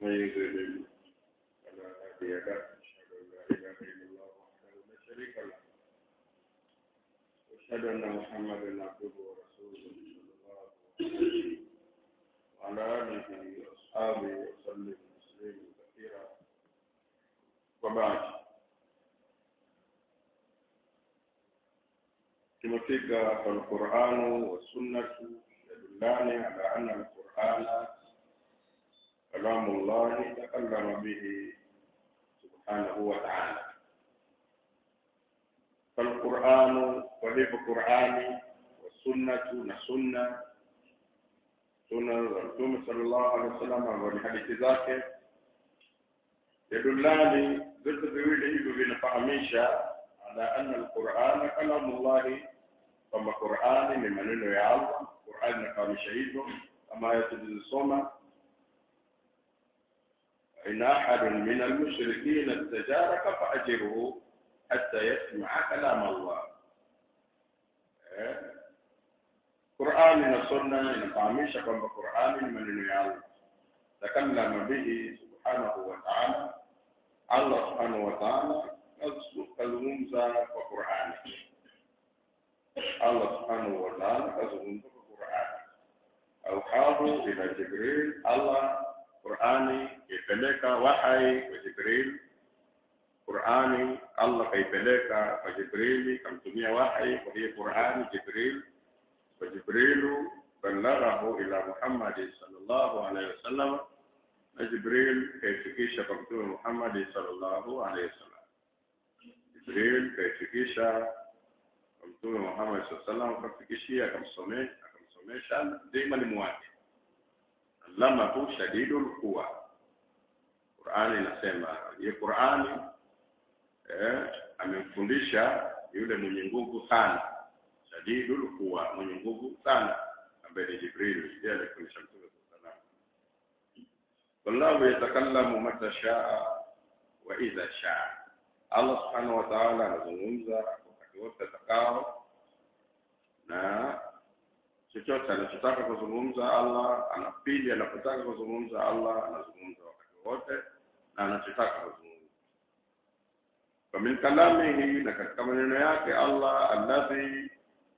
ومن يضلل فلا هادي له أشهد أن لا إله إلا الله وحده لا شريك له وأشهد أن محمدا عبده ورسوله صلى الله عليه وسلم وعلى آله وأصحابه وسلم تسليما كثيرا وبعد tumefika falquranu wassunnatu yadullani ala anna alqurana kalamu llahi takallama bihi subhanahu wa taala falquranu kwa hivyo qurani wassunnatu na sunna sunna za mtume sallallahu alaihi wasallam ambao ni hadithi zake yadullani vyote viwili hivyo vinafahamisha ala anna alqurana kalamu llahi kwamba qurani ni maneno ya allah qurani inafahamisha hivyo kama aya tulizosoma in ahadun min almushrikina istajaraka faajirhu hatta yasmaa kalam allah eh? qurani na sunna inafahamisha kwamba qurani ni maneno ya allah takallama bihi subhanahu wa taala allah subhanahu wa taala kazungumza kwa Qur'ani. Allah subhanahu wa ta'ala kazungumza kwa Qur'ani. Auhahu ila Jibril, Allah Qur'ani kaipeleka wahai kwa Jibril. Qur'ani Allah kaipeleka kwa Jibrili, kamtumia wahai kwa hiyo Qur'ani Jibril. Kwa Jibrilu balaghahu ila Muhammad sallallahu alaihi wasallam, na Jibril kaifikisha kwa Mtume Muhammad sallallahu alaihi wasallam. Jibril kaifikisha kwa Mtume Muhammad SAW salam akamfikishia akamsomesha akamsomesha ndiye mwalimu wake. Allamahu shadidul quwa. Qur'ani inasema hiyo Qur'ani eh, amemfundisha yule mwenye nguvu sana, shadidul quwa, mwenye nguvu sana ambaye ni Jibril, ndiye alifundisha Mtume SAW. Wallahu yatakallamu mata shaa wa idha shaa Allah subhanahu wa ta'ala anazungumza wakati wote atakao, na chochote anachotaka kuzungumza Allah ana pili, anapotaka kuzungumza Allah anazungumza wakati wote na anachotaka kuzungumza. Wa min kalamihi, na katika maneno yake Allah alladhi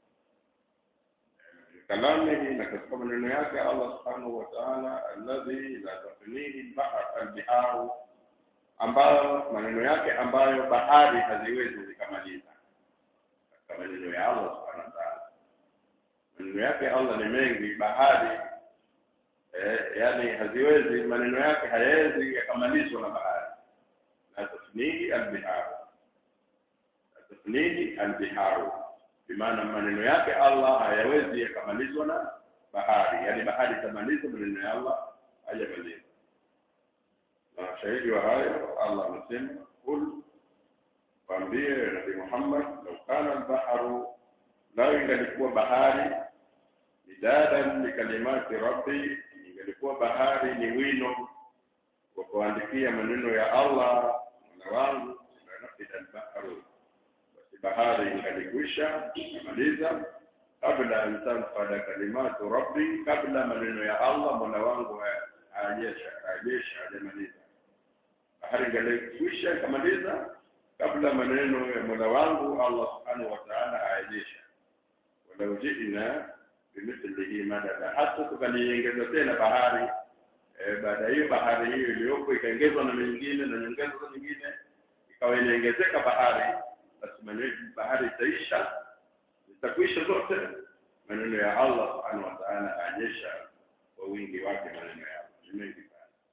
kalamihi, na katika maneno yake Allah subhanahu wa ta'ala alladhi la tafnihi al-bahr al-biharu ambayo maneno yake ambayo bahari haziwezi zikamaliza katika maneno ya Allah subhanahu wa ta'ala. Maneno yake Allah ni mengi, bahari eh, yani haziwezi, maneno yake hayawezi yakamalizwa na bahari. La tafnihi albiharu, la tafnihi albiharu, bimaana maneno yake Allah hayawezi yakamalizwa na bahari, yani bahari itamaliza maneno ya Allah hajamaliza na shahidi wa hayo Allah anasema kul waambie Nabii Muhammad lau kana albaharu lau ingalikuwa bahari midadan likalimati rabbi ingalikuwa bahari ni wino wa kuandikia maneno ya Allah mola wangu lanafida albaharu basi bahari ingalikwisha imaliza kabla an tanfada kalimatu rabbi kabla maneno ya Allah mola wangu hajesha hajesha hajamaliza bahari ingalikwisha ikamaliza kabla maneno ya mola wangu Allah subhanahu wa ta'ala aejesha walau ji'na bimithlihi madada hata tukaliongeza tena bahari e, baada hiyo bahari hiyo iliyopo ikaongezwa na nyingine na nyongeza nyingine ikawa inaongezeka bahari basi maneno bahari itaisha zitakwisha zote maneno ya Allah subhanahu wa ta'ala aejesha kwa wingi wake maneno yao ni mengi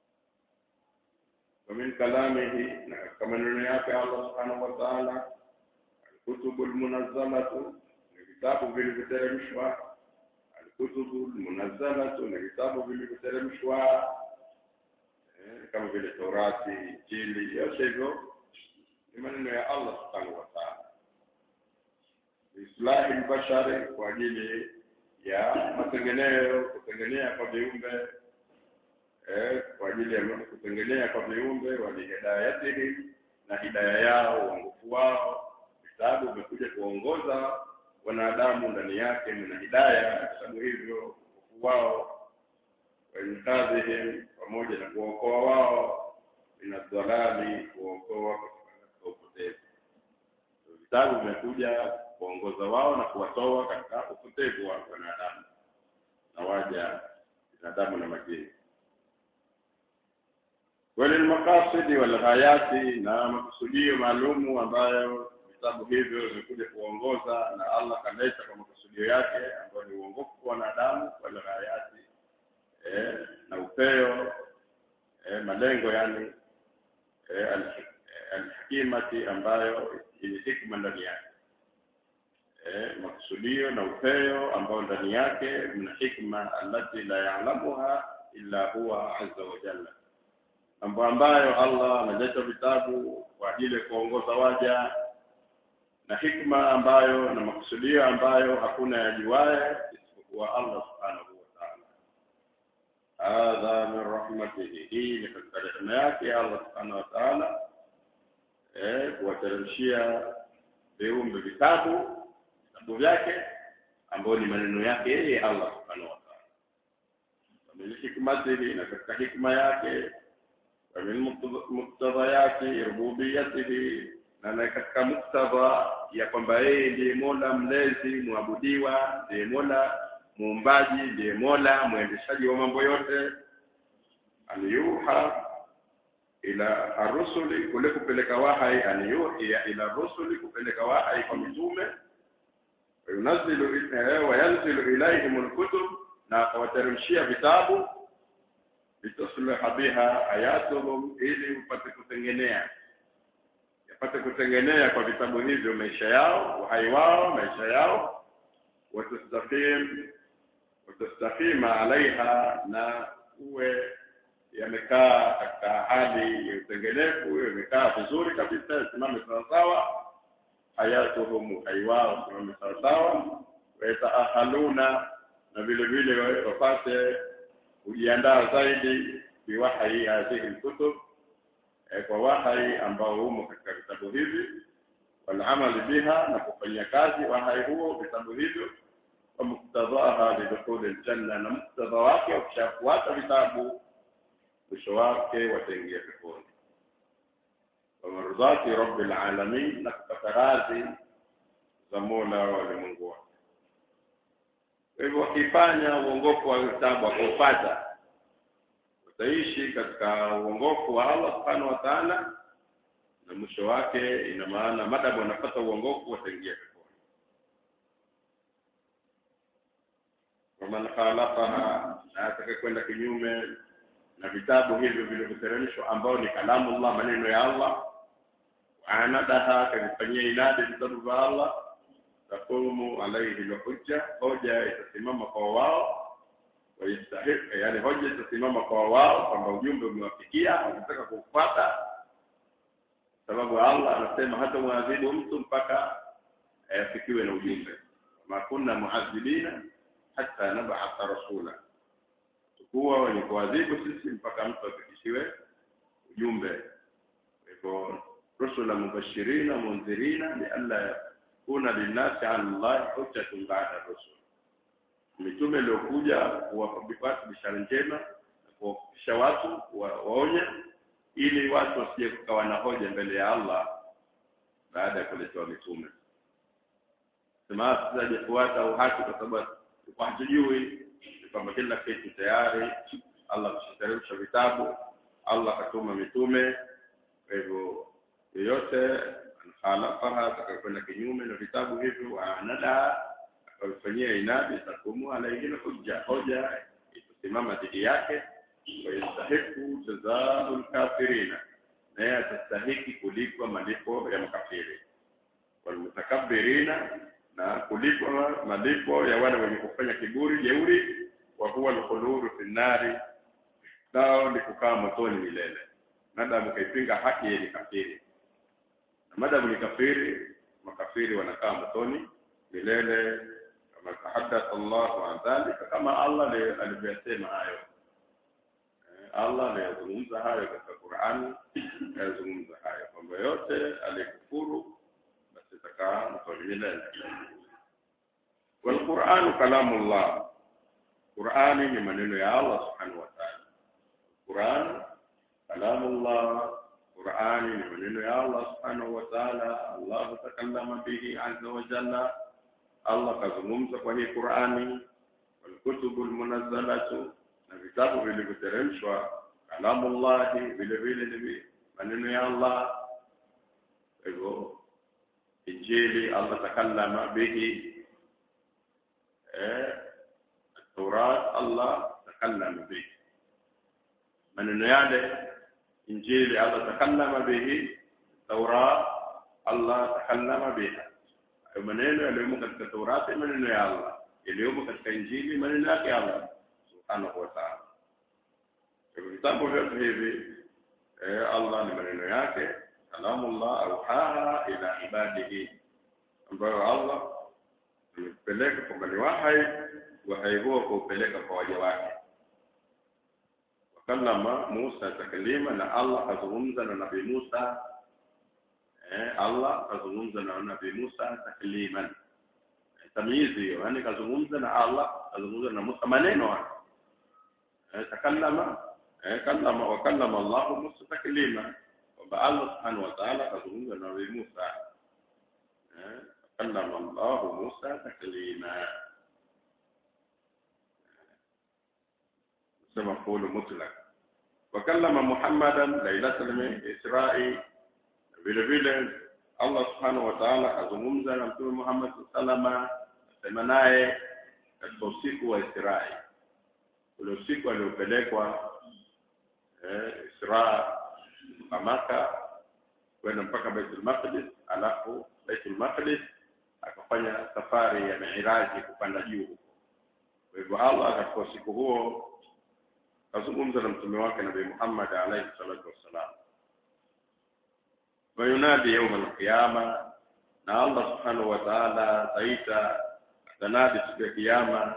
ومن كلامه كما نياك الله سبحانه وتعالى الكتب المنظمة الكتاب vilivyoteremshwa الكتب المنزلة ni vitabu vilivyoteremshwa kama vile Taurati, Injili, yote hivyo ni maneno ya Allah subhanahu wa ta'ala. Islahi albashari kwa ajili ya matengeneo, kutengenea kwa viumbe eh, kwa ajili ya kutengenea kwa viumbe walihidayatihim na hidaya yao uongofu wao vitabu vimekuja kuongoza wanadamu ndani yake mna hidaya vitabu hivyo uongofu wao wainqadhihim wa pamoja na kuwaokoa wao min adhalali kuwaokoa katika upotevu vitabu vimekuja kuongoza wao na kuwatoa katika upotevu wa wanadamu na waja binadamu na majini walilmaqasidi walghayati na makusudio maalumu ambayo vitabu hivyo vimekuja kuongoza na Allah kaleta kwa makusudio yake ambayo ni uongofu kwa wanadamu walghayati eh, na upeo eh, malengo yani eh, alhikimati ambayo yenye hikma ndani yake eh, makusudio na upeo ambao ndani yake mna hikma allati la ya'lamuha illa huwa azza wa jalla mambo ambayo Allah ameleta vitabu kwa ajili ya kuongoza waja na hikma ambayo na makusudio ambayo hakuna yajuaye isipokuwa Allah subhanahu wa ta'ala hadha min rahmatihi hii ni katika rehema yake Allah subhanahu wa ta'ala eh kuwateremshia viumbe vitabu vitabu vyake ambayo ni maneno yake yeye Allah subhanahu wa ta'ala min hikmatihi na katika hikma yake ومن مقتضيات ربوبيته na katika muktadha ya kwamba yeye ndiye mola mlezi mwabudiwa ndiye mola muumbaji ndiye mola mwendeshaji wa mambo yote aliyuha ila arusuli kule kupeleka wahai aliyuhia ila rusuli kupeleka wahai kwa mitume wayunazzilu wayanzilu ilaihim alkutub na akawateremshia vitabu litusliha biha ayatuhum ili upate kutengenea yapate kutengenea kwa vitabu hivyo maisha yao uhai wao maisha yao watastaqim watastaqima alaiha na uwe yamekaa katika hali ya utengenefu yamekaa vizuri kabisa yasimame sawasawa hayatuhum uhai wao simame sawasawa wayataahaluna na vile vile wapate kujiandaa zaidi biwahai hadhihi lkutub e, kwa wahai ambao umo katika vitabu hivi walamali biha na kufanyia kazi wahai huo vitabu hivyo wa muktadhaha lidukhuli ljanna na muktadha wake wakishafuata vitabu mwisho wake wataingia peponi wamarudhati rabi lalamin na kupata radhi za mola wa ulimwengu wote kwa hivyo wakifanya uongofu wa vitabu wakaupata wataishi katika uongofu wa Allah subhanahu wa ta'ala na mwisho wake ina maana madamu wanapata uongofu wataingia peponi waman khalaqaha na ataka kwenda kinyume na vitabu hivyo vilivyoteremshwa ambao ni kalamu Allah maneno ya Allah waanadaha akavifanyia inadi vitabu vya Allah taqumu alayhi alhujja hoja itasimama kwa wao wayastahiq yani hoja itasimama kwa wao kwamba ujumbe umewafikia wanataka kufuata sababu Allah anasema hata muadhibu mtu mpaka afikiwe na ujumbe ma kunna muadhibina hatta nab'atha rasula tukuwa wenye kuadhibu sisi mpaka mtu afikishiwe ujumbe kwa hivyo rusula mubashirina munzirina lialla kuna linnasi ala Allah hujjatun ba'da rusul mitume iliyokuja kuwapa bishara njema na kuwafikisha watu waonya ili watu wasije kukawa na hoja mbele ya Allah baada ya kuletewa mitume sema sijafuata au haki kwa sababu tulikuwa hatujui kwamba kila kitu tayari Allah kushateremsha vitabu Allah katuma mitume kwa hivyo yoyote khalaqaha atakakwenda kinyume na vitabu hivyo anada akavifanyia inadi takumu alaihina hujja hoja itasimama dhidi yake wayastahiku jazau lkafirina naye atastahiki kulipwa malipo ya makafiri walmutakabirina na kulipwa malipo ya wale wenye kufanya kiburi jeuri wa huwa lkhuluru fi nnari nao ni kukaa motoni milele madamu kaipinga haki yenye kafiri na madamu ni kafiri makafiri wanakaa motoni milele kama tahaddatha Allahu an dhalika kama Allah alivyosema hayo Allah aliyazungumza hayo katika Qur'ani aliyazungumza hayo kwamba yote aliyekufuru basi atakaa motoni milele والقرآن كلام الله قرآن ni maneno ya Allah subhanahu wa ta'ala Quran kalamullah Qurani ni maneno ya Allah subhanahu wa ta'ala Allah takallama bihi azza wa jalla Allah kazungumza kwa hii Qurani walkutubu almunazzalatu na vitabu vilivyoteremshwa kalamullahi vile vile ni maneno ya Allah hivyo injili Allah takallama bihi eh Taurat Allah takallama bihi maneno yale injili Allah takallama bihi Taurat Allah takallama biha hayo maneno yaliyomo katika Taurati maneno ya Allah yaliyomo katika injili maneno yake Allah subhanahu wa ta'ala hivyo vitabu vyote hivi eh, Allah ni maneno yake kalamullah auhaha ila ibadihi ambayo Allah amepeleka kwamba ni wahai wahai huo kuupeleka kwa waja wake wakallama Musa taklima na Allah kazungumza na Nabii Musa eh, Allah kazungumza na Nabii Musa takliman tamyizi hiyo yani kazungumza na Allah kazungumza na Musa maneno hayo eh, takallama eh, kallama wa kallama Allah Musa taklima kwamba Allah subhanahu wa ta'ala kazungumza na Nabii Musa eh, kallama Allah Musa taklima sema qulu mutlaq wa kallama Muhammadan lailatul Isra'i vile vile Allah subhanahu wa ta'ala azungumza na mtume Muhammad salama asema naye katika usiku wa Isra'i ule usiku aliopelekwa eh, Isra Maka kwenda mpaka Baitul Maqdis alafu Baitul Maqdis akafanya safari ya Mi'raji kupanda juu kwa hivyo Allah katika usiku huo azungumza na mtume wake Nabii Muhammad alayhi salatu wassalam وينادي يوم القيامة na Allah subhanahu wa ta'ala ataita atanadi siku ya kiyama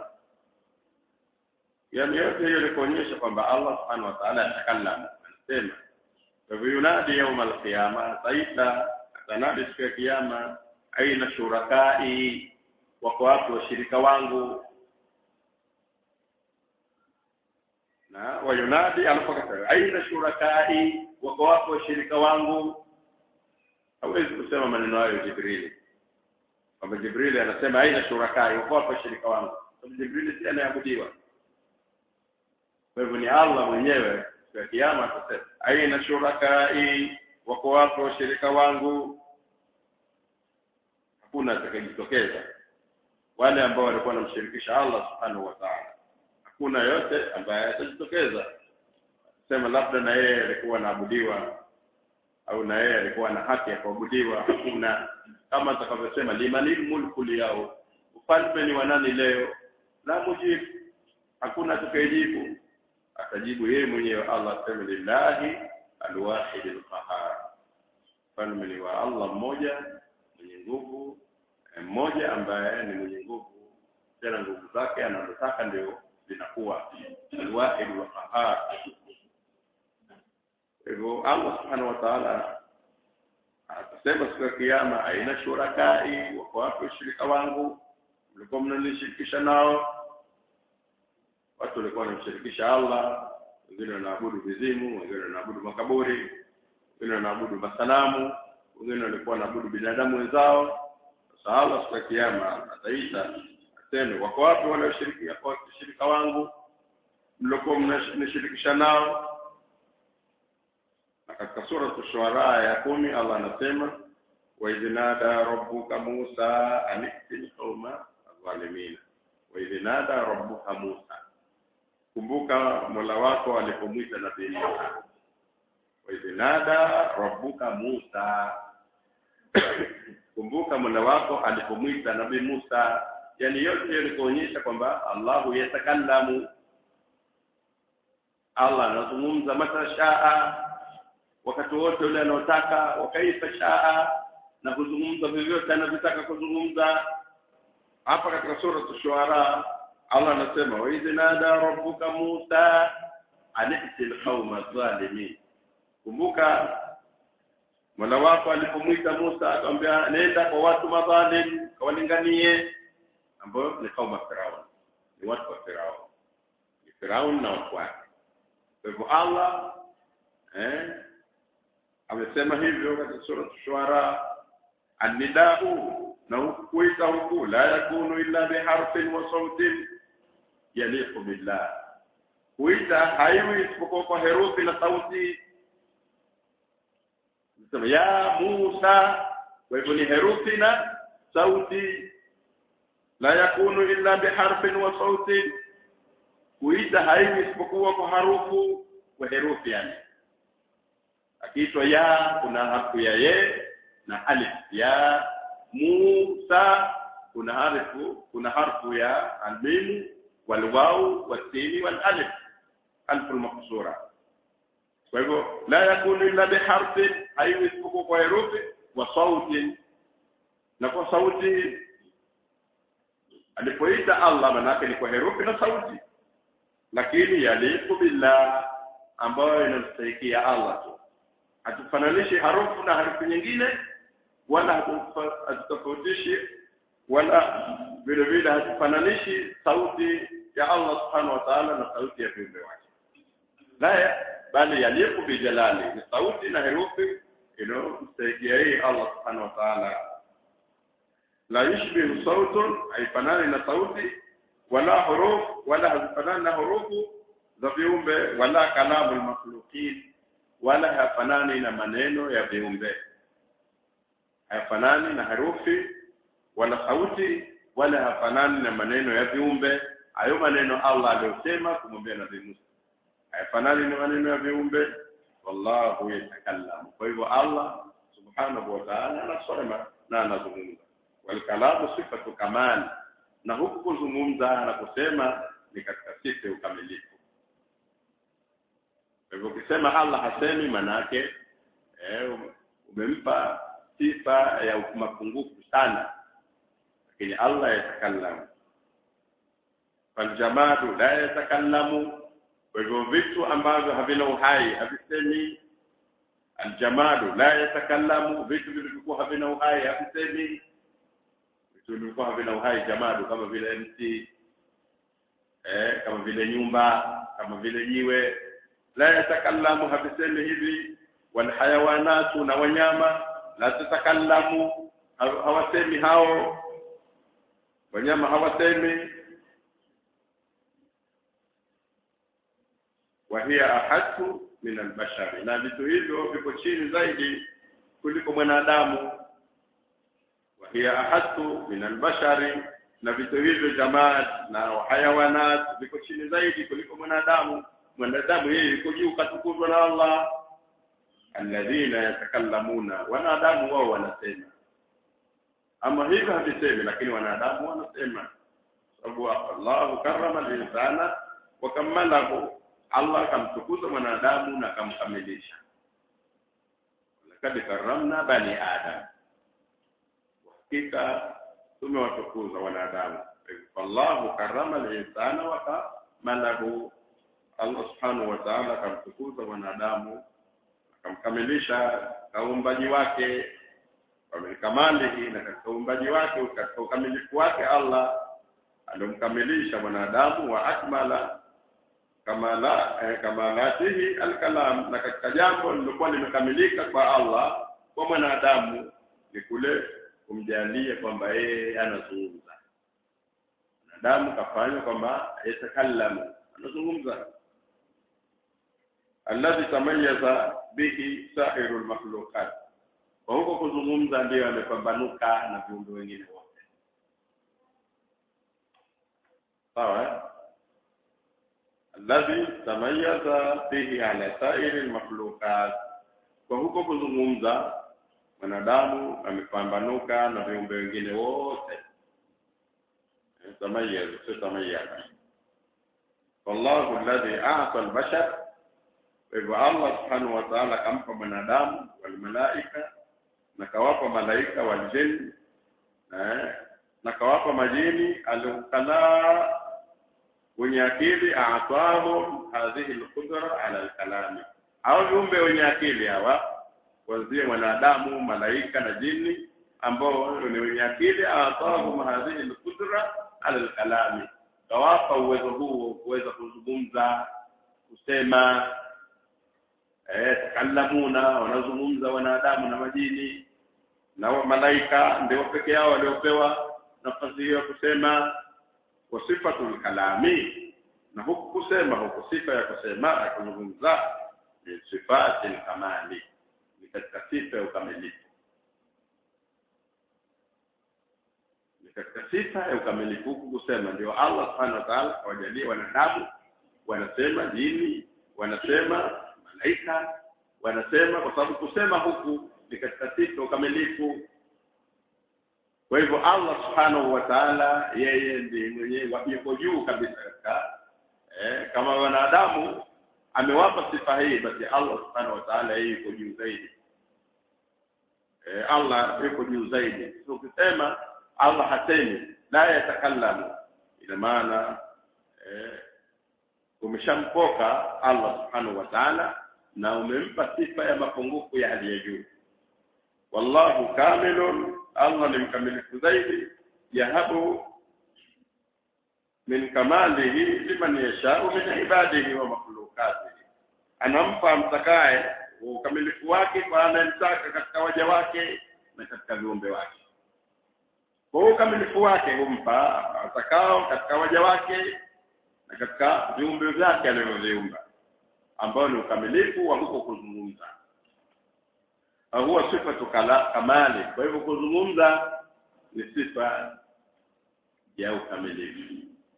yani yote hiyo ni kuonyesha kwamba Allah subhanahu wa ta'ala atakallama anasema kwa hivyo yunadi يوم القيامة ataita atanadi siku ya kiyama aina shurakai wako wapi washirika wangu na wayunadi alipokata aina shurakai wako wapi washirika wangu hawezi kusema maneno hayo Jibrili kwamba Jibrili anasema aina shurakai wako wapi washirika wangu sababu Jibrili si anayeabudiwa kwa hivyo ni Allah mwenyewe kwa kiyama atasema aina shurakai wako wapi washirika wangu hakuna atakayejitokeza wale ambao walikuwa wanamshirikisha Allah subhanahu wa ta'ala hakuna yote ambaye atajitokeza sema labda na yeye alikuwa anaabudiwa au na yeye alikuwa na haki ya kuabudiwa hakuna kama atakavyosema limanil mulku liyao ufalme ni wa nani leo la mujibu hakuna atakayejibu atajibu yeye mwenyewe Allah asema lillahi alwahid alqahar ufalme ni wa Allah mmoja mwenye nguvu mmoja ambaye ni mwenye nguvu tena nguvu zake anazotaka ndio zinakuwa alwahid alqahar hivyo Allah subhanahu wa ta'ala atasema siku ya kiyama aina shurakai wako wapi washirika wangu mlikuwa mnanishirikisha nao watu walikuwa wanamshirikisha Allah wengine wanaabudu vizimu wengine wanaabudu makaburi wengine wanaabudu masanamu wengine walikuwa wanaabudu binadamu wenzao sasa Allah siku ya kiyama ataita aseme wako wapi wale washirika washirika wangu mlikuwa mnashirikisha nao na katika sura Shuara ya kumi Allah anasema wa idhnada rabbuka Musa anitil qauma adh-dhalimin wa idhnada rabbuka Musa kumbuka Mola wako alipomwita nabii Musa wa idhnada rabbuka Musa kumbuka Mola wako alipomwita nabii Musa yani yote hiyo ni kuonyesha kwamba Allahu yatakallamu Allah anazungumza matashaa wakati wote ule anaotaka wakaifa shaa na kuzungumza vyovyote anavyotaka kuzungumza hapa katika sura shuara Allah anasema wa idh nada rabbuka Musa ani'til qauma zalimin kumbuka Mola wako alipomwita Musa akamwambia nenda kwa watu madhalim kawalinganie ambao ni kauma Firaun ni watu wa Firaun ni Firaun na watu wake kwa hivyo Allah eh amesema hivyo katika sura Shuara annidau na kuita huku la yakunu illa biharfin wa sautin yaliqu billah kuita haiwi isipokuwa kwa herufi na sauti sema ya Musa kwa hivyo ni herufi na sauti la yakunu illa biharfin wa sautin kuita haiwi isipokuwa kwa harufu kwa herufi yani akiitwa ya kuna harfu ya ye na alif ya Musa kuna harfu kuna harfu ya almim walwaw wasini walalif alfu almaqsura kwa hivyo la yakunu illa biharfi haiwi isipokuwa kwa herufi wa sauti na kwa sauti alipoita Allah manake ni kwa herufi na sauti lakini yaliku billah ambayo inamstahikia Allah tu hatufananishi harufu na harufu nyingine wala hatutofautishi wala vile vile hatufananishi sauti ya Allah subhanahu wa ta'ala na sauti ya viumbe wake la bali yaliku bijalali ni sauti na herufi inayomstahikia yeye Allah subhanahu wa ta'ala la yushbihu sautun haifanani na sauti wala huruf wala hazifanani na hurufu za viumbe wala kalamu almakhluqin wala hafanani na maneno ya viumbe hafanani na herufi wala sauti wala hafanani na maneno ya viumbe hayo maneno Allah aliyosema kumwambia Nabii Musa hafanani na maneno ya viumbe wallahu yatakallamu kwa hivyo Allah subhanahu wa ta'ala anasema na anazungumza walkalamu sifatu kamali na huku kuzungumza na kusema ni katika sifa ya ukamilifu kwa hivyo ukisema Allah hasemi manake eh, umempa sifa ya mapungufu sana lakini Allah yatakallamu faljamadu la yatakallamu kwa hivyo vitu ambavyo havina uhai havisemi aljamadu la yatakallamu vitu vilivyokuwa havina uhai havisemi vitu vilivyokuwa havina uhai jamadu kama vile mti eh, kama vile nyumba kama vile jiwe la yatakallamu havisemi hivi walhayawanatu na wanyama la tatakallamu hawasemi hao wanyama hawasemi wahiya ahatu min albashari na vitu hivyo viko chini zaidi kuliko mwanadamu wahiya ahatu min albashari na vitu hivyo jamaa na hayawanat viko chini zaidi kuliko mwanadamu mwanadamu yeye yuko juu katukuzwa na Allah alladhina yatakallamuna wanadamu wao wanasema ama hivyo havisemi lakini wanadamu wanasema sababu Allah karama al-insana wa kammalahu Allah kamtukuza mwanadamu na kamkamilisha lakad karamna bani adam hakika tumewatukuza wanadamu wallahu karama al-insana wa kamalahu Allah subhanahu wa ta'ala kamtukuza mwanadamu akamkamilisha kaumbaji wake kamilikamalihi na katika uumbaji wake katika ukamilifu wake Allah alimkamilisha mwanadamu wa akmala kamala eh, kamalatihi alkalam na katika jambo lilikuwa limekamilika kwa Allah kwa mwanadamu ni kule kumjalia kwamba yeye anazungumza mwanadamu kafanywa kwamba yatakallamu anazungumza alladhi tamayaza bihi sairu almakhluqat kwa huko kuzungumza ndiyo amepambanuka na viumbe wengine wote sawa alladhi tamayaza bihi ala sairi almakhluqat kwa huko kuzungumza mwanadamu amepambanuka na viumbe wengine wote tamayaza sio tamayaza wallahu alladhi a'ta albashar kwa hivyo Allah subhanahu wa ta'ala kampa mwanadamu wal malaika na kawapa malaika wal jinn na na kawapa majini alukala wenye akili aatahum hadhihi alqudra ala alkalami hao viumbe wenye akili hawa kuanzia mwanadamu malaika na jini ambao ni wenye akili aatahum hadhihi alqudra ala alkalami kawapa uwezo huo kuweza kuzungumza kusema eh takallamuna wanazungumza wanadamu na majini na wa malaika ndio peke yao waliopewa nafasi hiyo ya kusema wa sifatul kalami na huku kusema huku sifa ya kusema ya kuzungumza ni sifati kamali ni katika sifa ya ukamilifu ni katika sifa ya ukamilifu huku kusema ndio Allah subhanahu wa ta'ala awajalie wanadamu wanasema jini wanasema malaika wanasema kwa sababu kusema huku ni katika sifa ya ukamilifu kwa hivyo Allah subhanahu wa ta'ala yeye ndiye mwenyewe yuko juu kabisa katika eh, kama wanadamu amewapa sifa hii basi Allah subhanahu wa ta'ala yeye yuko juu zaidi eh, Allah yuko juu zaidi so ukisema Allah hasemi la yatakallamu ina maana eh, umeshampoka Allah subhanahu wa ta'ala na umempa sifa ya mapungufu ya hali ya juu wallahu kamilun Allah ni mkamilifu zaidi yahabu min kamalihi liman yashau min ibadihi wa makhluqatihi anampa mtakaye ukamilifu wake kwa anayemtaka katika waja wake na katika viumbe wake kwa ukamilifu wake humpa atakao katika waja wake na katika viumbe vyake alivyoviumba ambao ni ukamilifu wa huko kuzungumza huwa sifa kamali kwa hivyo kuzungumza ni sifa ya ukamilifu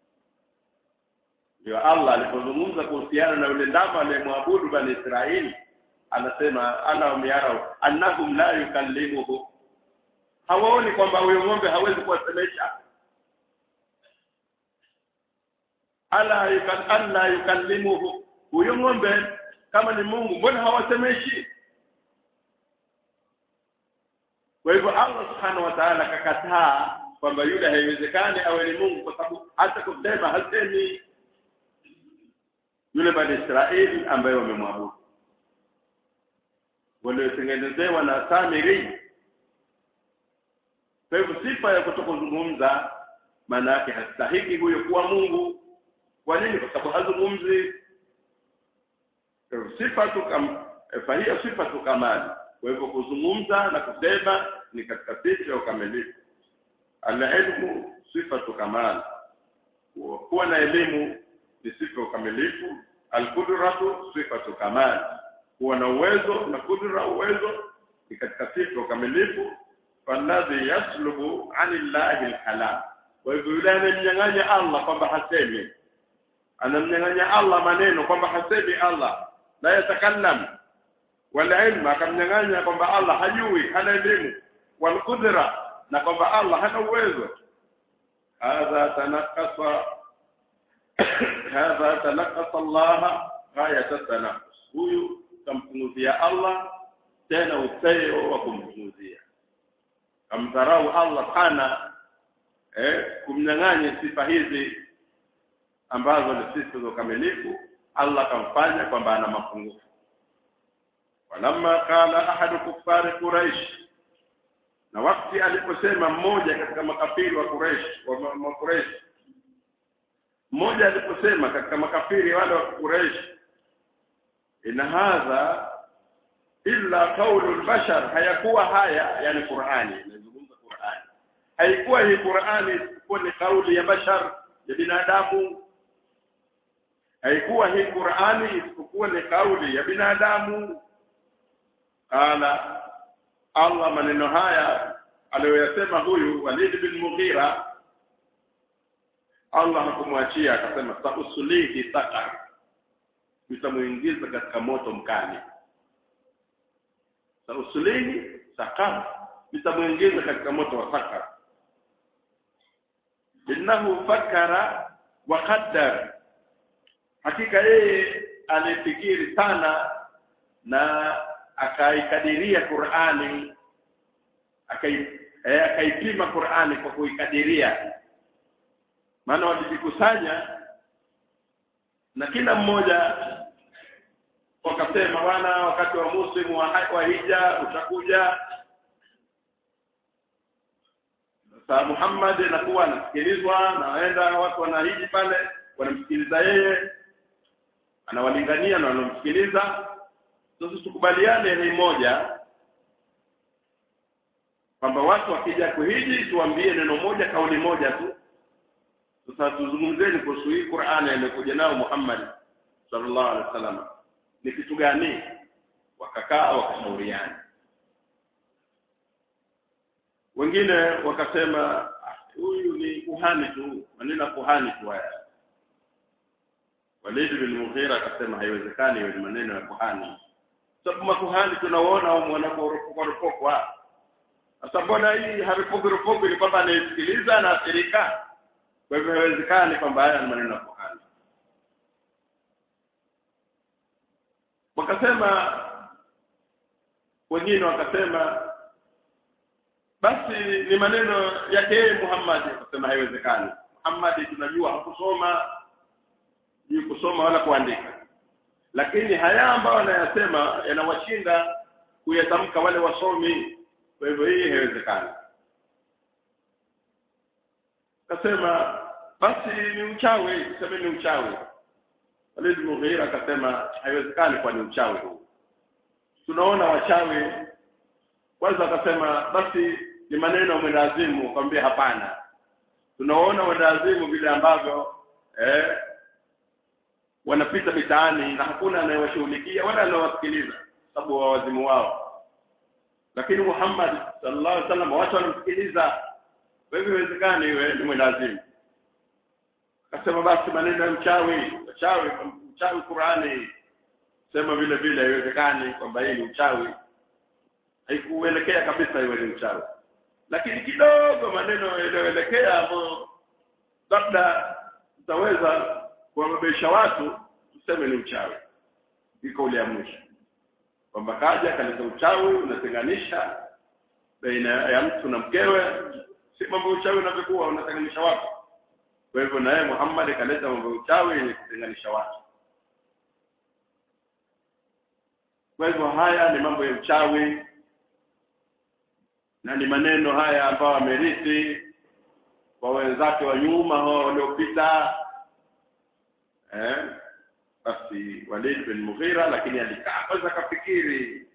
ndio Allah alipozungumza kuhusiana na yule ndama aliyemwabudu bani Israeli anasema ana yarau annahum la yukallimuhu hawaoni kwamba huyo ng'ombe hawezi kuwasemesha ala yukal alla yukallimuhu huyo ng'ombe kama ni Mungu mbona hawasemeshi kwa hivyo Allah subhanahu wa ta'ala akakataa kwamba yule haiwezekani awe ni Mungu kwa sababu hata kusema hasemi yule bani Israeli ambaye wamemwabudu waliotengenezewa na Samiri kwa hivyo sifa ya kutokuzungumza maana yake hastahiki huyo kuwa Mungu kwa nini kwa sababu hazungumzi sifa tu kam fahia sifa tu kamali kwa hivyo kuzungumza na kusema ni katika sifa ya ukamilifu alilmu sifatu kamal kuwa na elimu ni sifa ya ukamilifu alqudratu sifatu kamal kuwa na uwezo na kudra uwezo ni katika sifa ya ukamilifu falladhi yaslubu anillahi alkalam kwa hivyo yule anamnyang'anya Allah kwamba hasemi anamnyang'anya Allah maneno kwamba hasemi Allah la yatakallam wala ilmu akamnyang'anya kwamba Allah hajui hana elimu wal qudra na kwamba Allah hana uwezo hadha tanakasa hadha tanakasa Allah ghayata tanakus huyu kampunguzia Allah tena upeo wa kumpunguzia kamdharau Allah sana eh kumnyang'anya sifa hizi ambazo ni sifa za ukamilifu Allah kamfanya kwamba ana mapungufu walamma qala ahadu kuffari quraish na wakati aliposema mmoja katika makafiri wa Quraysh wa ma Quraysh mmoja aliposema katika makafiri wale wa Quraysh in hadha illa qawlu bashar hayakuwa haya yani Qur'ani inazungumza Qur'ani haikuwa hii Qur'ani isipokuwa ni kauli ya bashar ya binadamu haikuwa hii Qur'ani isipokuwa ni kauli ya binadamu qala Allah maneno haya aliyoyasema huyu Walid bin Mughira Allah hakumwachia akasema sausulihi sakar nitamuingiza katika moto mkali sausulihi sakar nitamuingiza katika moto wa sakar innahu fakara wa qaddar hakika yeye alifikiri sana na akaikadiria Qur'ani akai eh, akaipima Qur'ani kwa kuikadiria maana walijikusanya na kila mmoja wakasema bwana wakati wa musimu wa, wa hija utakuja sasa Muhammad anakuwa anasikilizwa na waenda watu wanahiji pale wanamsikiliza yeye anawalingania na wanamsikiliza sasa tukubaliane ni moja kwamba watu wakija kuhiji tuambie neno moja kauli moja tu sasa tuzungumzeni kuhusu hii Qur'ani aliyokuja nayo Muhammad sallallahu alaihi wasallam ni kitu gani wakakaa wakashauriana wengine wakasema huyu ni kuhani tu maneno kuhani tu haya Walid bin Mughira akasema haiwezekani hiyo ni maneno ya kuhani sababu makuhani tunaona wanaporopokwa sasa mbona hii haripokiropoki ni kwamba anaisikiliza na athirika kwa hivyo haiwezekani kwamba haya ni maneno ya kuhani wakasema wengine wakasema basi ni maneno yake yeye Muhammad akasema haiwezekani Muhammad tunajua hakusoma ni kusoma wala kuandika lakini haya ambayo anayasema yanawashinda kuyatamka wale wasomi kwa hivyo hii haiwezekani kasema basi ni uchawi tuseme ni uchawi Walid Mughira akasema haiwezekani kwa ni uchawi huu tunaona wachawi kwanza akasema basi ni maneno ya mwendazimu kwambia hapana tunaona wendazimu vile ambavyo eh wanapita mitaani na hakuna anayewashughulikia wala anayewasikiliza sababu wa wazimu wao lakini Muhammad sallallahu alaihi wasallam watu wanamsikiliza kwa hivyo haiwezekani iwe ni mwendazimu akasema basi maneno ya mchawi mchawi mchawi Qurani sema vile vile haiwezekani kwamba hii ni uchawi haikuelekea kabisa iwe ni uchawi lakini kidogo maneno yaliyoelekea ambayo labda tutaweza kuwabebesha watu tuseme ni uchawi iko ule ya mwisho kwamba kaja kaleta uchawi unatenganisha baina ya mtu na mkewe si mambo ya uchawi unavyokuwa unatenganisha watu kwa hivyo naye Muhammad kaleta mambo ya uchawi yenye kutenganisha watu kwa hivyo haya ni mambo ya uchawi na ni maneno haya ambayo amerithi kwa wenzake wa nyuma hao waliopita eh basi Walid bin Mughira lakini alikaa kwanza akafikiri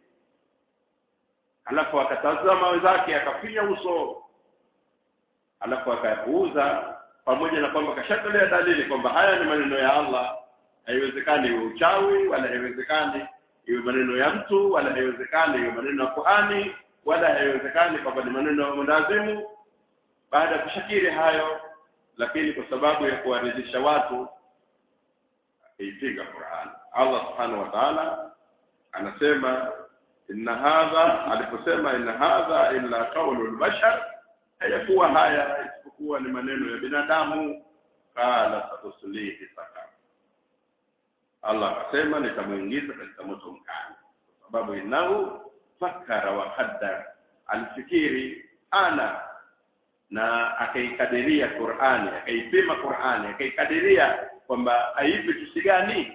alafu akatazama wenzake akafinya uso alafu akayapuuza pamoja na kwamba kashatolea dalili kwamba haya ni maneno ya Allah haiwezekani iwe uchawi wala haiwezekani iwe maneno ya mtu wala haiwezekani iwe maneno ya kuhani wala haiwezekani kwamba ni maneno ya mwendazimu baada ya kushakiri hayo lakini kwa sababu ya kuwaridhisha watu akaipiga Qur'an Allah subhanahu wa ta'ala anasema inna hadha aliposema inna hadha illa qawlul bashar hayakuwa haya isipokuwa ni maneno ya binadamu qala satuslihi sakar Allah akasema nitamuingiza katika moto mkali kwa sababu innahu fakara wa qaddar alifikiri ana na akaikadiria Qur'ani akaipima Qur'ani akaikadiria kwamba aipe tusi gani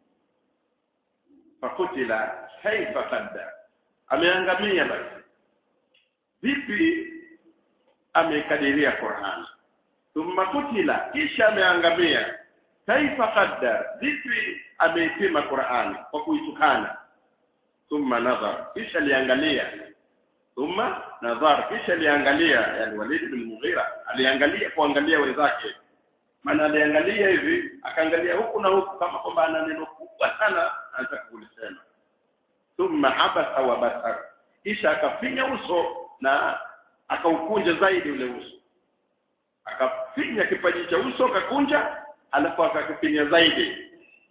fakutila kaifa qaddar ameangamia basi vipi amekadiria Qur'an thumma kutila kisha ameangamia kaifa qaddar vipi ameipima Qur'an kwa kuitukana thumma nadhar kisha liangalia thumma nadhar kisha liangalia yani Walid bin Mughira aliangalia kuangalia wenzake maana aliangalia hivi akaangalia huku na huku kama kwamba ana neno kubwa sana anataka kulisema thumma abasa wa basar kisha akafinya uso na akaukunja zaidi ule uso akafinya kipaji cha uso akakunja alafu akakifinya zaidi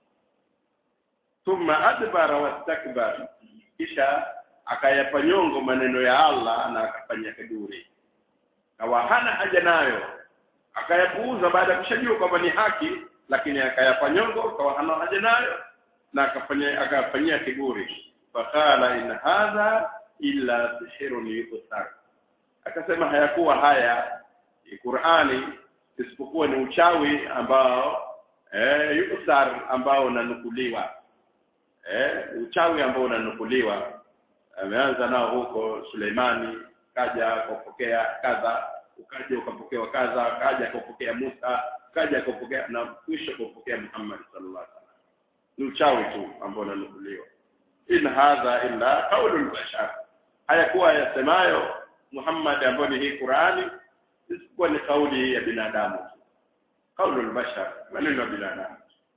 thumma adbara wastakbar kisha akayapa nyongo maneno ya Allah na akafanya kiburi kawa hana haja nayo akayapuuza baada ya kushajua kwamba ni haki lakini akayapa nyongo kawa hana haja nayo na akafanya akafanyia kiburi fakala in hadha illa sihrun yuthar akasema hayakuwa haya Qur'ani isipokuwa ni uchawi ambao eh yuthar ambao unanukuliwa eh uchawi ambao unanukuliwa ameanza nao huko Suleimani kaja kupokea kadha ukaja ukapokewa kadha kaja kupokea Musa kaja kupokea na mwisho kupokea Muhammad sallallahu alaihi wasallam ni uchawi tu ambao unanukuliwa in hadha illa qaulul bashar hayakuwa yasemayo Muhammad ambayo ni hii Qur'ani isipokuwa ni kauli ya binadamu qaulul bashar maneno ya binadamu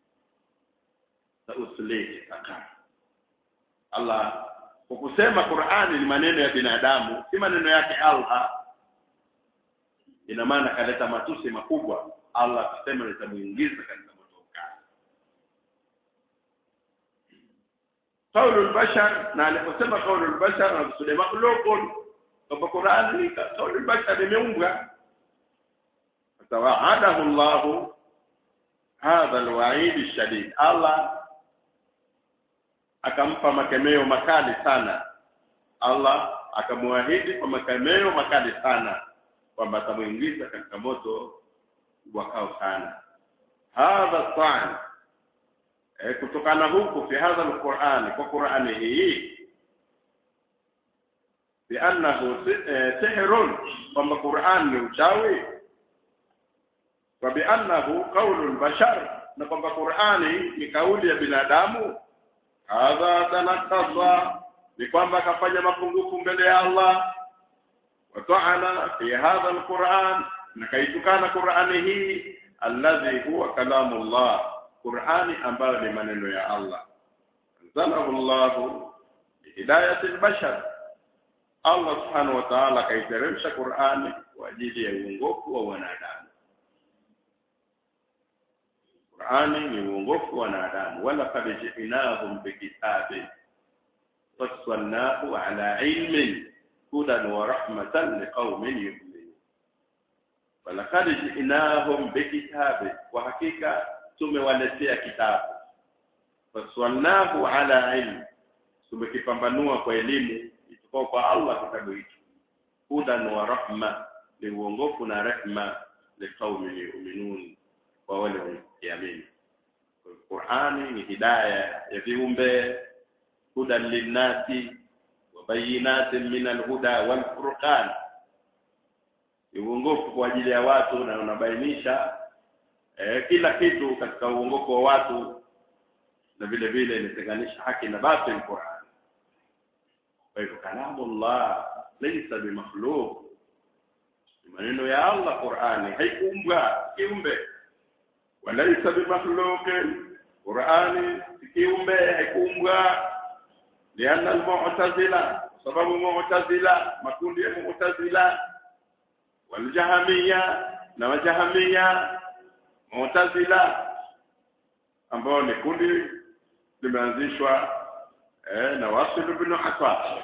uslihi sakar Allah kwa kusema Qur'ani ni maneno ya binadamu si maneno yake Allah ina maana kaleta matusi makubwa Allah akasema nitamuingiza katika moto ukali qaulul bashar na aliposema qaulul bashar anakusudia makhluqun kwamba Qur'ani qaulul bashar imeumbwa tawaadahu Allah hadha alwa'id alshadid Allah akampa makemeo makali sana Allah akamwahidi kwa makemeo makali sana kwamba atamuingiza katika moto wakao sana hadha ta'an e, kutokana huku fi hadha alquran kwa qurani hii biannahu sihrun kwamba quran ni uchawi wa biannahu qaulul bashar na kwamba qurani ni kauli ya binadamu hadha tanakasa ni kwamba akafanya mapungufu mbele ya Allah wata'ana fi hadha alquran na kaitukana qurani hii alladhi huwa kalamullah qurani ambayo ni maneno ya Allah anzalahu Allah bihidayati albashar Allah subhanahu wa ta'ala kaiteremsha qurani kwa ajili ya uongofu wa wanadamu Qur'ani ni uongofu wa wanadamu wala qad ji'nahum bikitabin fassalnahu ala ilmin hudan wa rahmatan liqaumin yu'minun wala qad ji'nahum bikitabin kwa hakika tumewaletea kitabu fassalnahu ala ilm tumekipambanua kwa elimu itoka kwa Allah kitabu hicho hudan wa rahma ni uongofu na rehma liqaumin yu'minun kwa wale wanaoamini. Qur'ani ni hidaya ya viumbe, hudan linnasi wa bayinatin min alhuda wal furqan, ni uongofu kwa ajili ya watu na unabainisha eh, kila kitu katika uongofu wa watu na vile vile inatenganisha haki na batil Qur'an. Kwa hivyo kalamullah laysa bimakhluq, maneno ya Allah Qur'ani haikuumbwa kiumbe walaisa bimakhluqin qurani kiumbe haikuumbwa lianna almu'tazila sababu mu'tazila makundi ya mu'tazila waljahamiya na wajahamiya mu'tazila ambao ni kundi limeanzishwa eh, na Wasil ibn Affan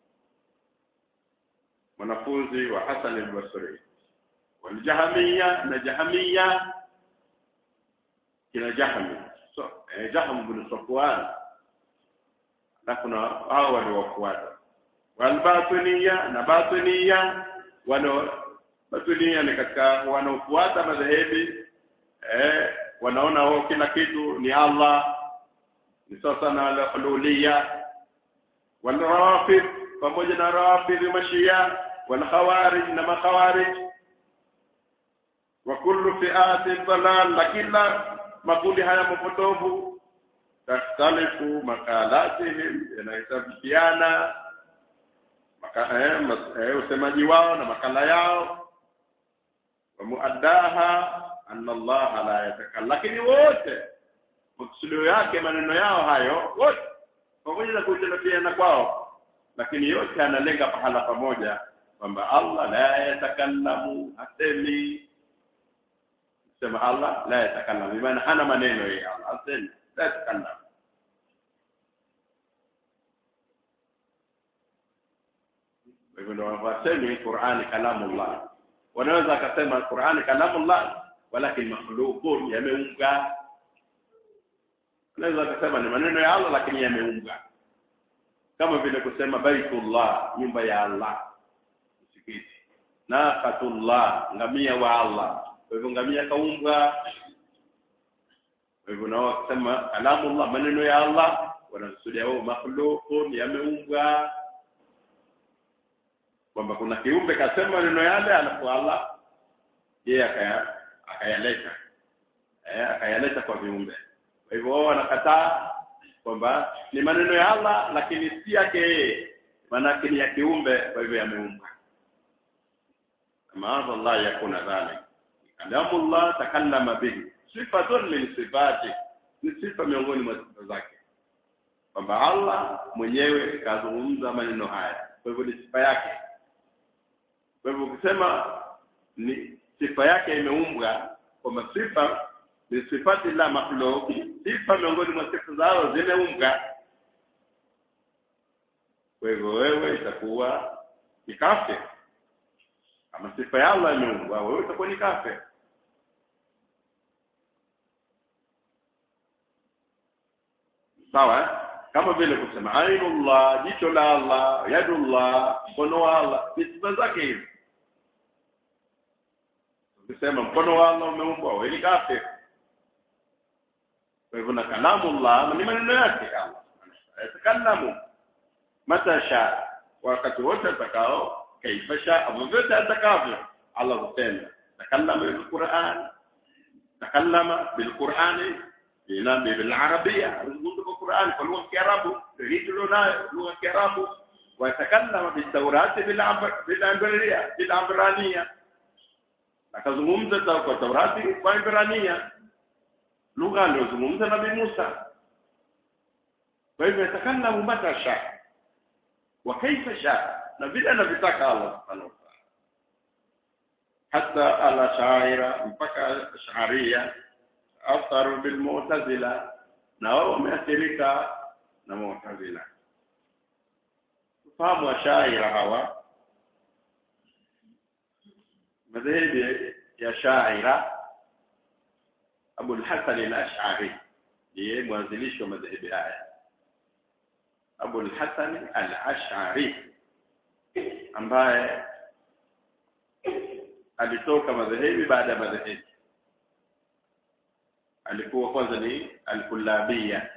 mwanafunzi wa Hasan al-Basri waljahamiya na jahamiya kina Jahmi so, eh, Jahm bin Safwan na kuna hao waliowafuata walbatiniya na batiniya wano batiniya ni katika wanaofuata madhehebi eh, wanaona wao kila kitu ni Allah ni sasa na ululiya walrawafid pamoja na rawafid mashia walkhawarij na makhawarij wa kullu fi'atin dalal la kila makundi haya mapotovu takhtalifu makalatihim yanahitafiana maka, eh, mas, eh, usemaji wao na makala yao wa muaddaha anna Allah la yatakalla lakini wote maksudio yake maneno yao hayo wote pamoja na kuitalafiana kwao lakini yote analenga pahala pamoja kwamba Allah la yatakallamu hasemi sema Allah la yatakallamu maana hana maneno yeye Allah asema la yatakallamu hivyo ndio wasemi Qur'ani kalamullah wanaweza akasema Qur'ani kalamullah walakin makhluqun yameunga wanaweza akasema ni maneno ya Allah lakini yameunga kama vile kusema baitullah nyumba ya Allah msikiti naqatullah ngamia wa Allah kwa hivyo ngamia kaumbwa kwa hivyo nao wakisema kalamullah maneno ya Allah wanakusudia wao makhluqun yameumbwa kwamba kuna kiumbe kasema maneno yale alafu Allah yeye akaya akayaleta eh akayaleta kwa viumbe kwa hivyo wao wanakataa kwamba ni maneno ya Allah lakini si yake yeye maanake ni ya kiumbe kwa hivyo yameumbwa maadha Allah yakuna dhalik kalamu Allah takallama bihi sifatun min sifati ni sifa miongoni mwa sifa zake kwamba Allah mwenyewe kazungumza maneno haya kwa hivyo ni sifa yake kwa hivyo ukisema ni sifa yake imeumbwa kwamba sifa ni sifati la makhluq sifa miongoni mwa sifa zao zimeumbwa kwa hivyo wewe itakuwa ni kafir kama sifa ya Allah imeumbwa wewe utakuwa ni kafir sawa kama vile kusema ainullah jicho la Allah yadullah mkono wa Allah ni sifa zake hizi ukisema mkono wa Allah umeumbwa wewe ni kafir kwa hivyo na kalamu Allah ni maneno yake Allah yatakallamu mata sha wakati wote atakao kaifa sha vyovyote atakavyo Allah husema takallama bil Qur'an takallama bil Qur'ani ina bil Arabia azungumza kwa Qur'an kwa lugha ya Kiarabu hii tulionayo lugha ya Kiarabu watakallama bil Tawrat bil bil Ibrania bil Ibrania akazungumza kwa Taurati kwa Ibrania lugha aliyozungumza Nabii Musa kwa hivyo yatakallamu mata sha wa kaifa sha na vile anavyotaka Allah subhanahu wa ta'ala hata ala shaira mpaka sharia atharu bil mu'tazila na wao wameathirika na mu'tazila fahamu wa shaira hawa madhehebu ya shaira Abu al-Hasan al-Ash'ari ndiye mwanzilishi wa madhehebu haya Abu al-Hasan al-Ash'ari ambaye alitoka madhehebu baada ya madhehebu alikuwa kwanza ni al-Kullabiyya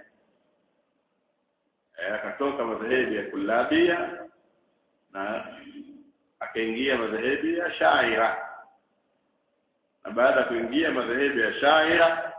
akatoka madhehebu ya Kullabiyya na akaingia madhehebu ya Shaira na baada ya kuingia madhehebu ya Shaira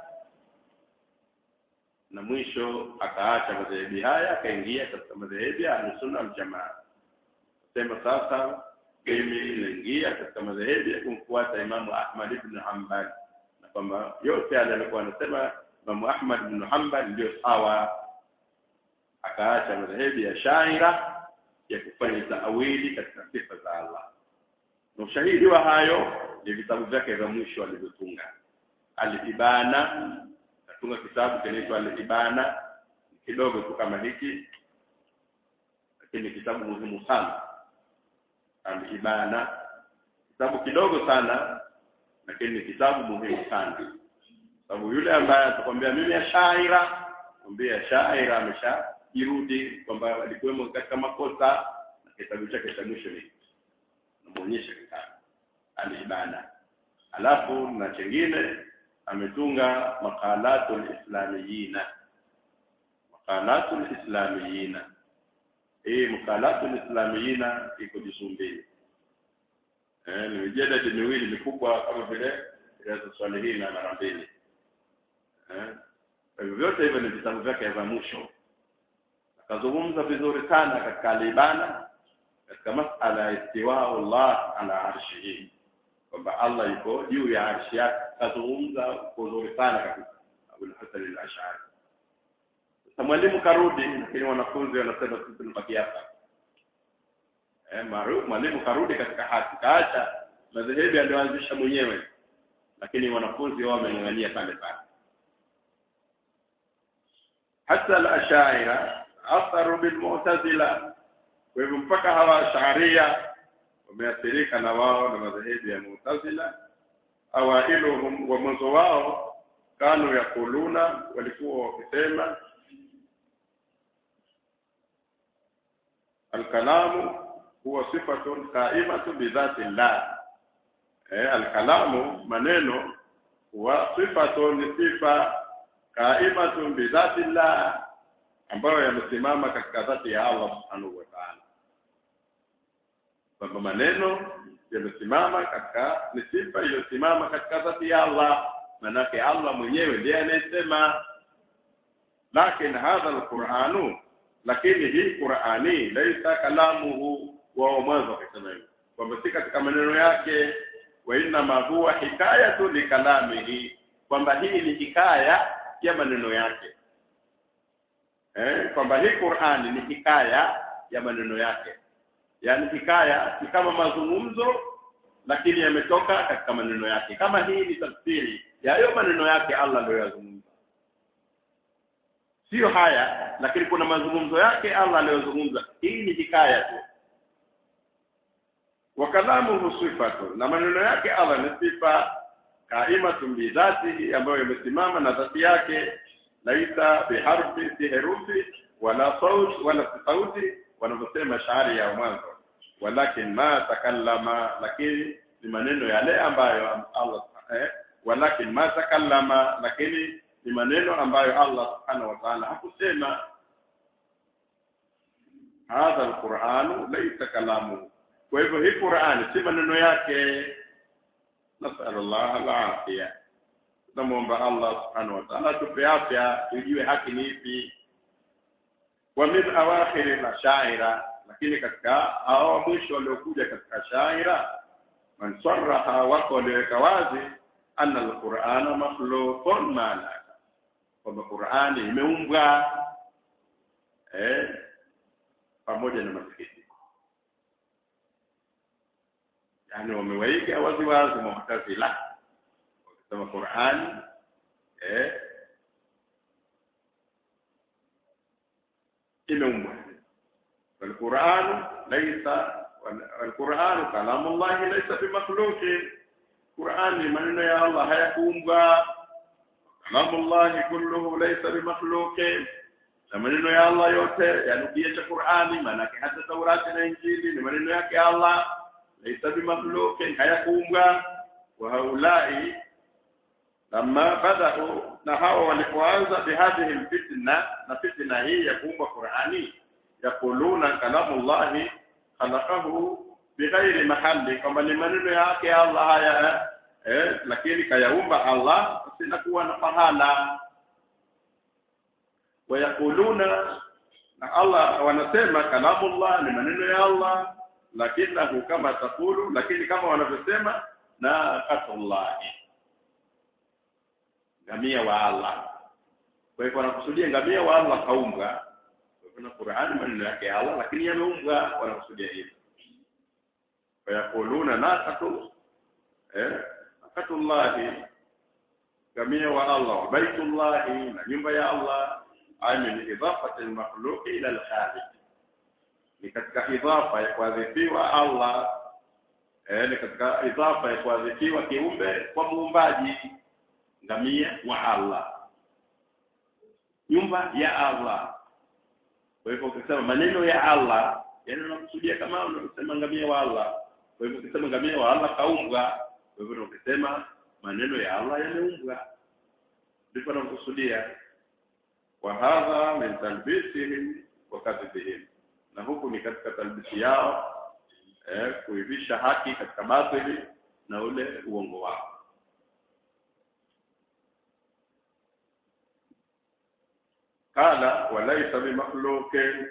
na mwisho akaacha madhehebu haya akaingia katika madhehebu ya Ahlusunna wal Jamaa sema sasa mimi naingia katika madhehebu ya kumfuata Imamu Ahmad ibn Hanbal na kwamba yote yale alikuwa anasema Imamu Ahmad ibn Hanbal ndio sawa akaacha madhehebu ya Shaira ya kufanya taawili katika sifa za Allah na ushahidi wa hayo ni vitabu vyake vya mwisho alivyotunga al-Ibana katunga kitabu kinaitwa al-Ibana kidogo tu kama hiki lakini kitabu muhimu sana al-Ibana kitabu kidogo sana lakini kitabu muhimu sana sababu yule ambaye atakwambia mimi ya shaira kwambia shaira ameshajirudi kwamba alikuwemo katika makosa na kitabu chake cha mwisho ni namuonyesha kitabu alibana alafu na chengine ametunga maqalatul islamiyina maqalatul islamiyina hii maqalatul islamiyina iko jisumbili eh ni mijadala miwili mikubwa kama vile ya swali hili na mara mbili eh vyote hivyo ni vitabu vyake vya mwisho akazungumza vizuri sana katika alibana katika masala ya istiwa Allah ala arshihi kwamba Allah yuko juu ya arshi yake kazungumza kwa uzuri sana kabisa Abu Hasan al-Ash'ari sasa mwalimu karudi lakini wanafunzi wanasema sisi tunabaki hapa eh maarufu mwalimu karudi katika haki kaacha madhehebu aliyoanzisha mwenyewe lakini wanafunzi wao wameng'ang'ania pale pale hata al-ashaira atharu bil mu'tazila kwa hivyo mpaka hawa sharia wameathirika na wao na madhehebu ya mu'tazila awailuhum wa mwanzo wao kanu yakuluna walikuwa wakisema alkalamu huwa sifatun qaimatu bidhati llah eh alkalamu maneno huwa sifatun sifa qaimatun bidhati llah ambayo yamesimama katika dhati ya Allah subhanahu wa ta'ala kwamba maneno yamesimama katika ni sifa iliyosimama katika dhati ya Allah manake Allah mwenyewe ndiye anayesema lakin hadha alquranu lakini hii qurani laisa kalamuhu wao mwanzo wakisema hivyo kwamba si katika maneno yake wa inma huwa hikayatu likalamihi kwamba hii ni hikaya ya maneno yake eh kwamba hii Qur'ani ni hikaya ya maneno yake yaani hikaya ni kama mazungumzo lakini yametoka katika maneno yake kama hii ni tafsiri ya hayo maneno yake Allah aliyoyazungumza sio haya lakini kuna mazungumzo yake Allah aliyozungumza hii ni hikaya tu wa kalamuhu sifatu na maneno yake Allah ni sifa kaimatun bi dhatihi ambayo imesimama na dhati yake laisa biharfi si herufi wala saut wala sauti wanavyosema shairi ya mwanzo walakin ma takallama lakini ni maneno yale ambayo Allah eh, walakin ma takallama lakini ni maneno ambayo Allah subhanahu wa ta'ala hakusema hadha alquran laysa kalamu kwa hivyo hii Qur'an si maneno yake nasallallahu alafia tunamwomba Allah subhanahu wa ta'ala tupe afya tujue haki ni ipi wa min awakhir la shaira lakini katika hao mwisho waliokuja katika shaira man sarraha wako waliweka wazi anna alqur'ana makhluqun maana kwamba Qur'ani imeumbwa eh pamoja na masikitiko yani wamewaiga wazi wazi mu'tazila wakisema Qur'ani eh imeumbwa والقرآن ليس والقرآن كلام الله ليس بمخلوق قرآن maneno ya Allah hayakuumbwa كلام الله كله ليس بمخلوق na maneno ya Allah yote yanukia cha Qur'ani maanake hata Taurati na Injili ni maneno yake Allah laisa bimakhluqin hayakuumbwa wa haulai lamma badau na hawa walipoanza bihadhihi alfitna na fitna hii ya kuumbwa Qur'ani yaquluna kalamu llahi khalaqahu bighairi mahalli kwamba ni maneno yake Allah haya eh, lakini kayaumba Allah sina kuwa na pahala wayakuluna na Allah wanasema kalamullah ni maneno ya Allah lakinahu kama takulu lakini kama wanavyosema na katullah ngamia wa Allah kwa hivyo wanakusudia ngamia wa Allah kaumbwa kuna Qur'an maneno yake ya Allah lakini yameumbwa wanakusudia hivyo wayakuluna naqatu eh naqatullahi ngamia wa Allah wa baitullahi na nyumba ya Allah ay min idafati al-makhluq ila al-khaliq ni katika idhafa ya kuadhibiwa Allah eh ni katika idhafa ya kuadhibiwa kiumbe kwa muumbaji ngamia wa Allah nyumba ya Allah kwa hivyo ukisema maneno ya Allah yani unakusudia kama unasema ngamia wa Allah kwa hivyo ukisema ngamia wa Allah kaumbwa kwa hivyo ukisema maneno ya Allah yameumbwa ndipo unakusudia wa hadha min talbisihim wa kadhibihim na huku ni katika talbisi yao eh, kuivisha haki katika batili na ule uongo wao qala walaysa bimakhluqin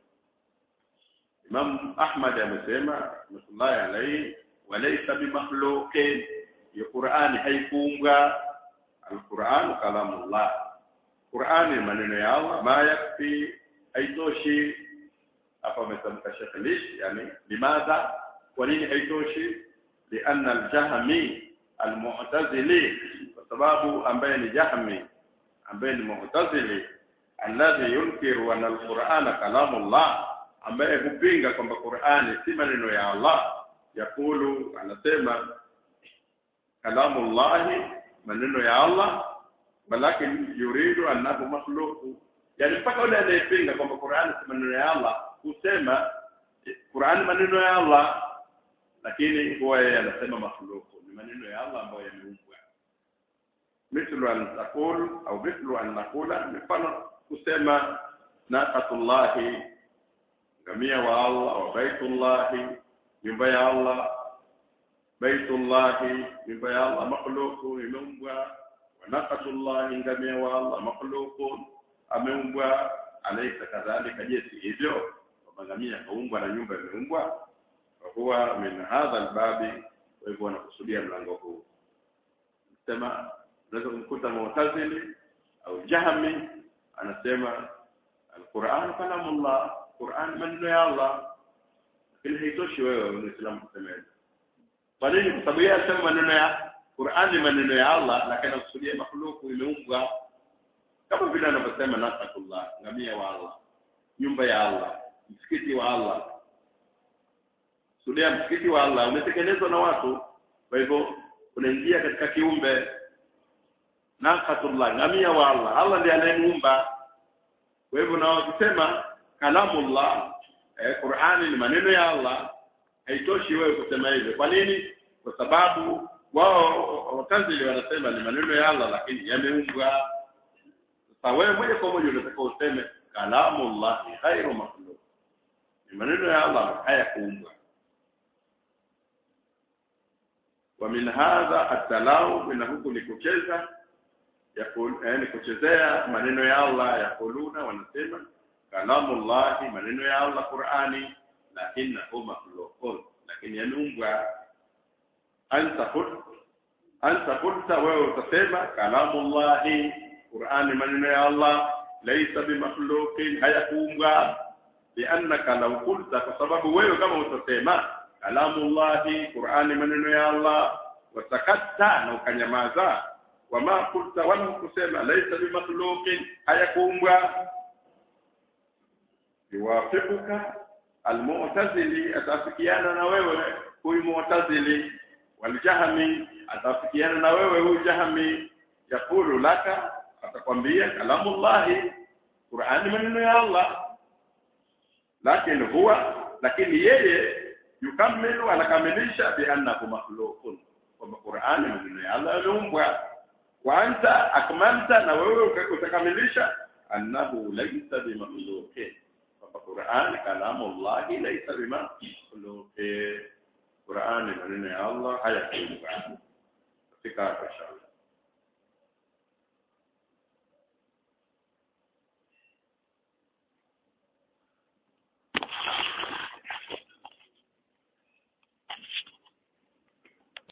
Imam Ahmad amesema rahmatullahi alayhi walaysa bimakhluqin ya Qur'ani haikuumbwa al-Qur'an kalamullah Qur'ani maneno ya Allah ma yakfi haitoshi hapa ametamka Sheikh Lish yani limadha kwa nini haitoshi lianna al-jahmi al-mu'tazili kwa sababu ambaye ni jahmi ambaye ni mu'tazili alladhi yunkiru anna al-Qur'ana kalamullah ambaye hupinga kwamba Qur'ani si maneno ya Allah yakulu anasema kalamullahi maneno ya Allah balakin yuridu annahu makhluq yani mpaka yule anayepinga kwamba Qur'ani si maneno ya Allah husema Qur'ani maneno ya Allah lakini huwa yeye anasema makhluq ni maneno ya Allah ambayo yameumbwa mithlu an taqul au mithlu an naqula mfano kusema naqatullahi ngamia wa Allah wa baitullahi nyumba ya Allah baitullahi nyumba ya Allah makhluqu imeumbwa wa naqatullahi ngamia wa Allah makhluqun ameumbwa alaisa kadhalika je si hivyo kwamba ngamia kaumbwa na nyumba imeumbwa huwa min hadha albabi kwa hivyo wanakusudia mlango huu sema unaweza kumkuta mu'tazili au jahmi anasema alquran kalamullah quran maneno ya allah lakini haitoshi wewe muislamu kusema hivyo kwa nini kwa sababu yeye anasema maneno ya Qur'an ni maneno ya Allah lakini anakusudia makhluku imeumbwa kama vile anavyosema nasakullah ngamia wa Allah nyumba ya Allah msikiti wa Allah sudia msikiti wa Allah umetekelezwa na watu kwa hivyo unaingia katika kiumbe nakatullah ngamia wa Allah Allah ndiye anayemuumba kwa hivyo na wakisema kalamullah eh, Qur'ani ni maneno ya Allah haitoshi wewe kusema hivyo kwa nini kwa sababu wao watazili wanasema ni maneno ya Allah lakini yameumbwa sasa wewe moja kwa moja unataka useme kalamullah ghairu makhluq ni maneno ya Allah hayakuumbwa wa min hadha at-talaw min huku ni kucheza yani kuchezea maneno ya Allah yakuluna wanasema kalamullah maneno ya Allah Qur'ani lakini huwa makhluqun lakini yameumbwa anta qult anta qulta wewe utasema kalamullahi Qur'ani maneno ya Allah laysa bimakhluqin hayakuumbwa liannaka law qulta kwa sababu wewe kama utasema kalamullahi Qur'ani maneno ya Allah wasakatta na ukanyamaza wama qulta wala kusema laysa bimakhluqin hayakuumbwa yuwafiquka almu'tazili atafikiana na wewe huyu mu'tazili waljahmi atafikiana na wewe huyu jahmi yakulu laka atakwambia kalamullahi Qur'ani maneno ya Allah lakini huwa lakini yeye yukamilu anakamilisha bi annahu makhluqun kwamba Qur'ani maneno ya Allah yameumbwa wa anta akmalta na wewe utakamilisha annahu laysa bimakhluqin kwamba Qur'an kalamullah laysa bimakhluqin Qur'ani maneno ya Allah hayakuumbwa katika inshallah